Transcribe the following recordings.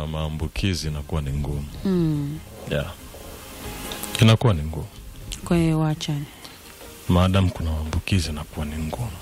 maambukizi inakuwa ni ngumu mm. yeah. inakuwa ni ngumu kwa hiyo waachane maadamu kuna maambukizi inakuwa ni ngumu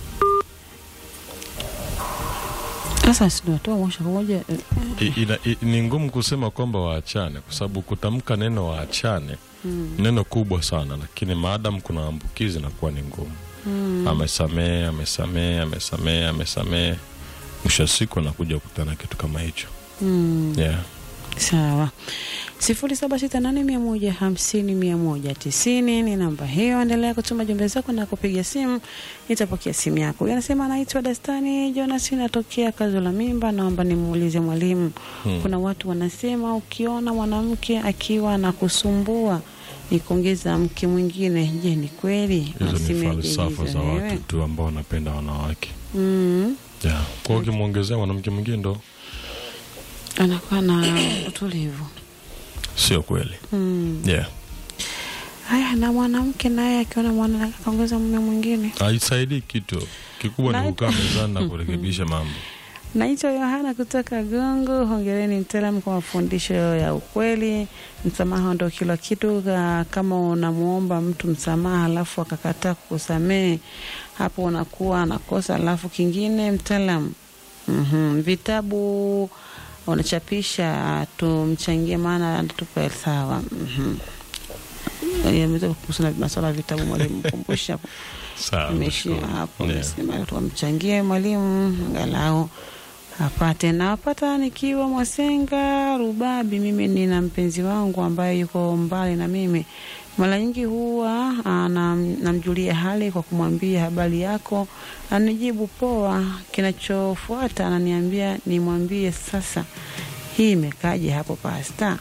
sasa sinatoa moja kwa moja eh, I- ina- i- ni ngumu kusema kwamba waachane kwa sababu kutamka neno waachane mm. neno kubwa sana lakini maadamu kuna maambukizi inakuwa ni ngumu Mm. amesamee amesamee amesamee amesamee mwisho wa siku anakuja kukutana kitu kama hicho Mm. yeah. sawa sifuri saba sita nane mia moja hamsini mia moja tisini ni namba hiyo endelea kutuma jumbe zako na kupiga simu nitapokea simu yako huyu anasema anaitwa dastani jonas natokea kazo la mimba naomba nimuulize mwalimu Hmm. kuna watu wanasema ukiona mwanamke akiwa na kusumbua ni kuongeza mke mwingine je ni kweli hizo ni Nasemeje falsafa hizo za wewe? watu tu ambao wanapenda wanawake mm. yeah. kwa ukimwongezea mwanamke mwingine ndo anakuwa na utulivu sio kweli mm. yeah. haya na mwanamke naye akiona mwana akaongeza mume mwingine haisaidii kitu kikubwa Na- ni kukaa mezani na kurekebisha mambo naitwa yohana kutoka gongo hongereni mtaalamu kwa mafundisho ya ukweli msamaha ndo kila kitu Ka- kama unamwomba mtu msamaha alafu akakataa kukusamehe hapo unakuwa anakosa alafu kingine mtaalamu mm vitabu unachapisha tumchangie maana tupe sawa mm kuhusu na masuala ya vitabu mwalimu kumbusha sawa imeishia nashukuru. hapo Yeah. mesema tukamchangie mwalimu angalau apate nawapata nikiwa mwasenga rubabi mimi nina mpenzi wangu ambaye yuko mbali na mimi mara nyingi huwa ah, nam- namjulia hali kwa kumwambia habari yako anijibu poa kinachofuata ananiambia nimwambie sasa hii imekaje hapo pasta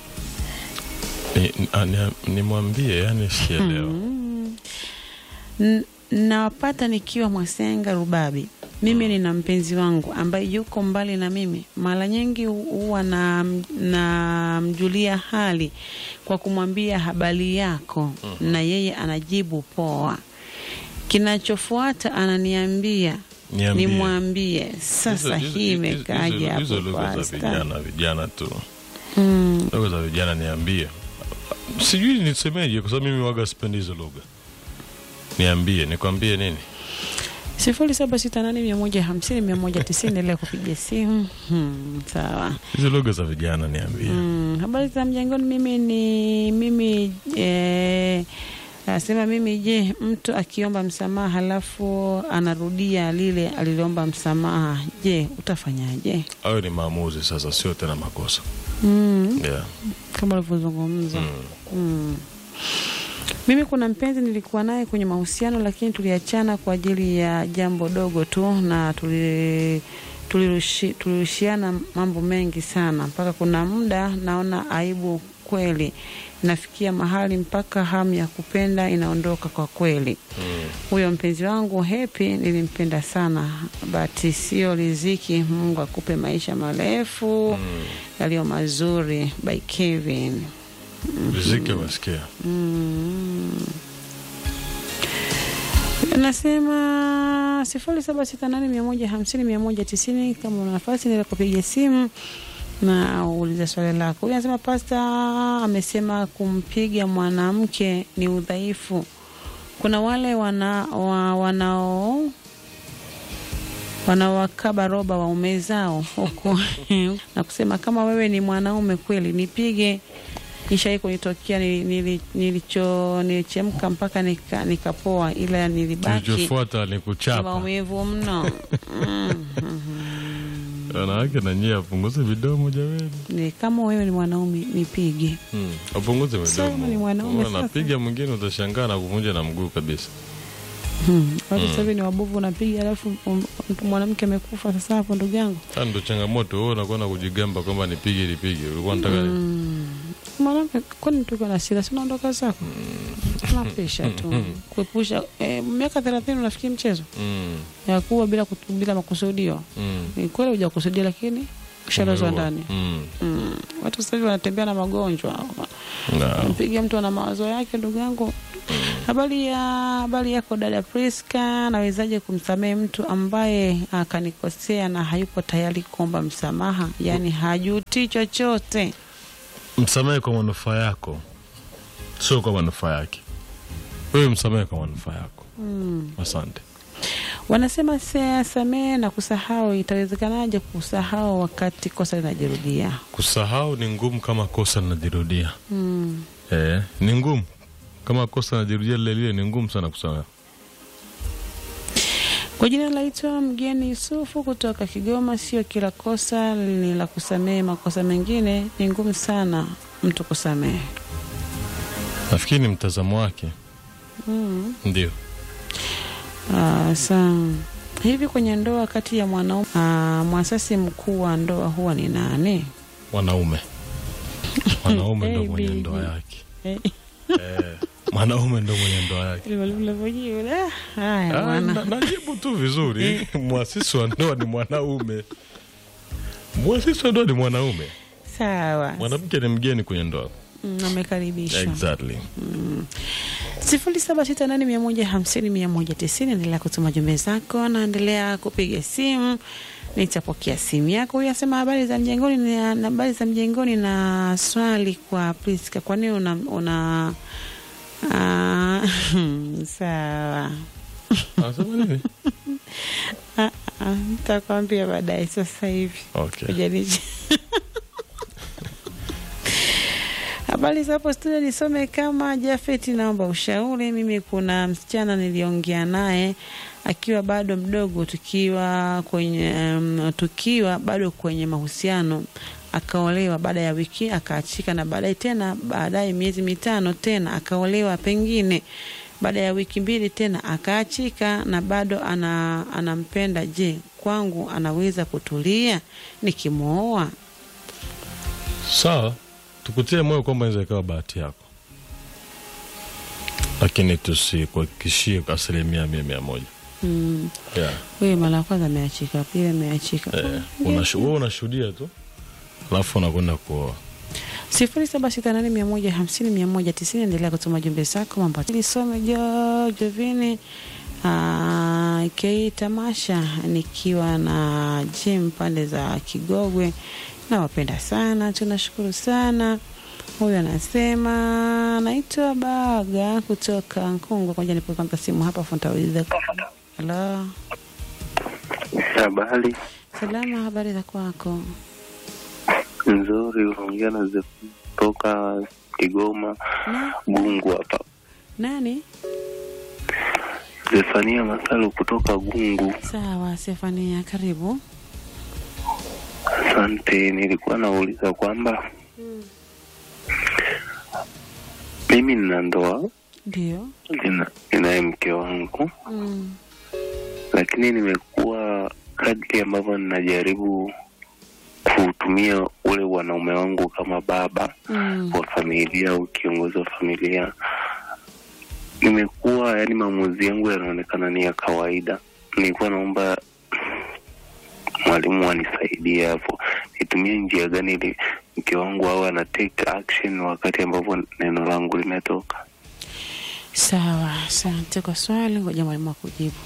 Ni- a- ni- nimwambie yani sielewa Mm. N- nawapata nikiwa Mwasenga Rubabi. Mimi nina mpenzi wangu ambaye yuko mbali na mimi. Mara nyingi hu- huwa na namjulia hali kwa kumwambia habari yako, na yeye anajibu poa. Kinachofuata ananiambia Niambie. nimwambie sasa, Hizo- hizo- hii hizo- imekaje hizo- hapo hizo lugha za pasta? vijana vijana tu Mm. lugha za vijana niambie sijui nisemeje kwa sababu mimi waga sipendi hizo lugha niambie nikwambie nini sifuri saba sita nane mia moja hamsini mia moja tisini endelea kupiga simu hmm, sawa hizo lugha za vijana niambie mm, habari za mjangoni mimi ni mimi eh, Anasema mimi, je, mtu akiomba msamaha halafu anarudia lile aliloomba msamaha, je, utafanyaje? hayo ni maamuzi sasa sio tena makosa Mm, yeah. kama ulivyozungumza. mm. Mm. Mimi kuna mpenzi nilikuwa naye kwenye mahusiano, lakini tuliachana kwa ajili ya jambo dogo tu, na tuli tulirushi- tulirushiana mambo mengi sana, mpaka kuna muda naona aibu kweli, nafikia mahali mpaka hamu ya kupenda inaondoka kwa kweli. Mm. Huyo mpenzi wangu Happy nilimpenda sana, but sio riziki. Mungu akupe maisha marefu Mm. yaliyo mazuri. By Kevin. riziki umesikia Mm. Nasema sifuri saba sita nane mia moja hamsini mia moja tisini. Kama una nafasi nila kupiga simu na uulize swali lako. Huyu anasema pasta amesema kumpiga mwanamke ni udhaifu. Kuna wale wana, wa, wanao wanawakaba roba waume zao huku na kusema kama wewe ni mwanaume kweli nipige ishai kunitokea nili- nili- nilicho nilichemka mpaka nika- nikapoa ila nilibaki kilichofuata ni na kuchapa maumivu mno Mm. wanawake na nyie apunguze vidomo jamani Ni kama wewe ni mwanaume nipige mm. apunguze Sasa vidomo ni mwanaume Unaona, sasa. napiga mwingine utashangaa na kuvunja na mguu kabisa Hmm. watu sasa hivi ni wabovu unapiga alafu um, mtu mwanamke amekufa sasa hapo ndugu yangu Sasa ndo changamoto wewe unakuwa na kujigamba kwamba nipige nipige ulikuwa unataka nini? Mm. mwanamke kwani tuko na sira sinaondoka zako napisha tu kuepusha eh, miaka thelathini unafikiri mchezo mm. ya kuwa bila, kutu- bila makusudio mm. ni kweli hujakusudia lakini ushalazwa Umeua. ndani Mm. mm. watu sasa hivi wanatembea na magonjwa Na, mpiga mtu ana mawazo yake ndugu yangu habari ya habari yako dada Priska nawezaje kumsamehe mtu ambaye akanikosea na hayupo tayari kuomba msamaha yaani hajuti chochote msamehe kwa manufaa yako, sio kwa manufaa yake. Wewe msamehe kwa manufaa yako. mm. Asante. wanasema se- samehe na kusahau itawezekanaje kusahau wakati kosa linajirudia Kusahau ni ngumu kama kosa linajirudia. mm. Eh, ni ngumu kama kosa linajirudia lile lile, ni ngumu sana kusahau. Kwa jina naitwa Mgeni Yusufu kutoka Kigoma. Sio kila kosa ni la kusamehe, makosa mengine ni ngumu sana mtu kusamehe. Nafikiri ni mtazamo wake, Mm. ndio. Ah, sa hivi kwenye ndoa kati ya mwanaume ah, mwasasi mkuu wa ndoa huwa ni nani? Mwanaume, mwanaume ndo Hey, mwenye baby. ndoa yake. Eh, Eh, mwanaume ndo mwenye ndoa yake. ile mwalimu unavyojibu, ah, Haya Ah, bwana. na- najibu tu vizuri. Mwasisi wa ndoa ni mwanaume, mwasisi wa ndoa ni mwanaume, Sawa, mwanamke ni mgeni kwenye ndoa. Mm, amekaribishwa. Exactly. sifuri saba sita nane mia moja hamsini mia moja tisini endelea kutuma jumbe zako naendelea kupiga simu nitapokea simu yako huyu asema habari za mjengoni na na habari za mjengoni na swali kwa Priska kwa nini una, una ah, sawa Anasema nini? Ah, ah, nitakwambia baadaye sasa hivi Okay. Ujaniji. Habari za hapo studio, nisome kama Jafeti, naomba ushauri. Mimi kuna msichana niliongea naye akiwa bado mdogo, tukiwa kwenye um, tukiwa bado kwenye mahusiano, akaolewa. Baada ya wiki akaachika, na baadaye tena, baadaye miezi mitano tena akaolewa, pengine baada ya wiki mbili tena akaachika, na bado ana, anampenda. Je, kwangu anaweza kutulia nikimwoa? Sawa, tukutie moyo kwamba inaweza ikawa bahati yako, lakini tusikuhakikishie kwa asilimia mia mia moja. Mm. Yeah. Huyu mara ya kwanza ameachika, pili ameachika. Eh, unashu- wewe unashuhudia tu alafu unakwenda kuoa. sifuri saba sita nane mia moja hamsini mia moja tisini. Endelea kutuma jumbe zako mambo lisome jo Jovini ah, ki tamasha nikiwa na Jim pande za Kigogwe. Nawapenda sana, tunashukuru sana. Huyu anasema naitwa Baga kutoka Nkungwa. Kwanza nipo kwanza simu hapa funtauliza. Halo, Habari salama, habari za kwako? nzuri, unaongea na Ze- kutoka Kigoma Na, Gungu hapa. nani? Zefania Masalu kutoka Gungu. Sawa, Stefania, karibu. Asante, nilikuwa nauliza kwamba mimi nina ndoa Ndio. nina- ninaye mke wangu, Mm. lakini nimekuwa kadri ambavyo ninajaribu kutumia ule wanaume wangu kama baba Mm. wa familia au kiongozi wa familia, nimekuwa yani, maamuzi yangu yanaonekana ni ya kawaida. Nilikuwa naomba mwalimu anisaidie hapo, nitumie njia gani ili mke wangu awe ana take action wakati ambapo neno langu limetoka. Sawa, asante kwa swali. Ngoja mwalimu akujibu.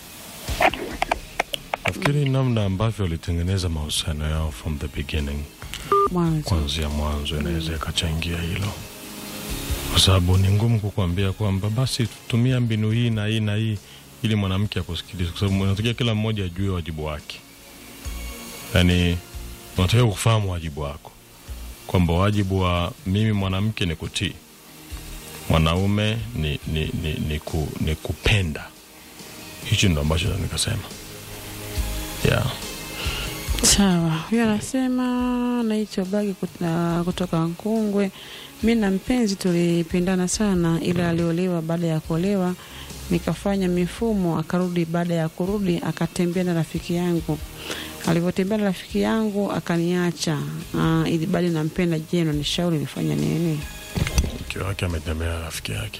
Nafikiri namna ambavyo walitengeneza mahusiano yao from the beginning, Mwanzo. kuanzia mwanzo, inaweza ikachangia hilo, kwa sababu ni ngumu kukuambia kwamba basi tumia mbinu hii na hii na hii ili mwanamke akusikilize, kwa sababu unatakiwa kila mmoja ajue wajibu wake. Yani unatakiwa kufahamu wajibu wako, kwamba wajibu wa mimi mwanamke ni kutii, mwanaume ni, ni, ni, ni, ku, ni kupenda. Hichi ndo ambacho naweza nikasema yeah. Sawa, huyo anasema naitwa Bagi kut- na- kutoka Nkungwe. Mi na mpenzi tulipendana sana, ila aliolewa. Baada ya kuolewa nikafanya mifumo, akarudi. Baada ya kurudi akatembea na rafiki yangu. Alivyotembea na rafiki yangu akaniacha. Uh, ili bado nampenda. Je, unanishauri nifanye nini? mke wake ametembea na rafiki yake.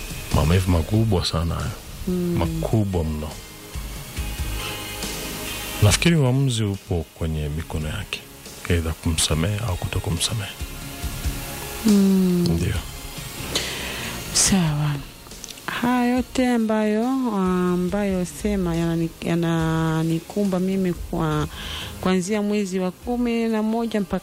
Maumivu makubwa sana hayo, makubwa mno. nafikiri uamuzi upo kwenye mikono yake aidha kumsamehe au kuto kumsamehe Mm. ndio Sawa. Haya yote ambayo ambayo sema yanani- yananikumba mimi kwa kuanzia mwezi wa kumi na moja mpaka